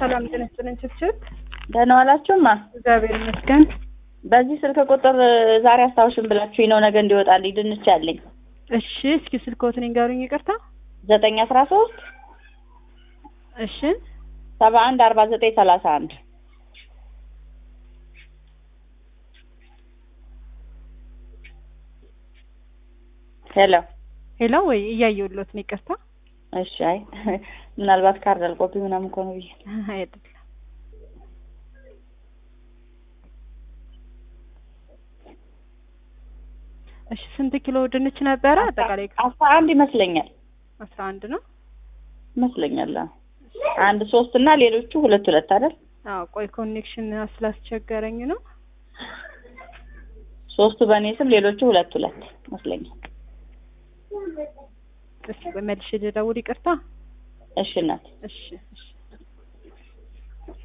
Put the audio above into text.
ሰላም ጤና ይስጥልኝ። ችብችብ ደህና ዋላችሁማ? እግዚአብሔር ይመስገን። በዚህ ስልክ ቁጥር ዛሬ አስታውሽን ብላችሁኝ ነው ነገ እንዲወጣልኝ ድንች አለኝ። እሺ እስኪ ስልክዎትን ይንገሩኝ። ይቅርታ። ዘጠኝ አስራ ሶስት እሺ ሰባ አንድ አርባ ዘጠኝ ሰላሳ አንድ ሄሎ ሄሎ፣ ወይ እያየሁልዎት ነው። ይቅርታ። እሺ። አይ ምናልባት ካርድ አልቆብኝ ምናምን እኮ ነው ብዬ አይደለም። እሺ ስንት ኪሎ ድንች ነበረ? አጠቃላይ አስራ አንድ ይመስለኛል አስራ አንድ ነው ይመስለኛል። አዎ። አንድ ሶስት እና ሌሎቹ ሁለት ሁለት አይደል? አዎ። ቆይ ኮኔክሽን ስላስቸገረኝ ነው። ሶስቱ በእኔ ስም ሌሎቹ ሁለት ሁለት ይመስለኛል። እስኪ ቆይ መልሼ ልደውል። ይቅርታ። እሺ እናት እሺ እሺ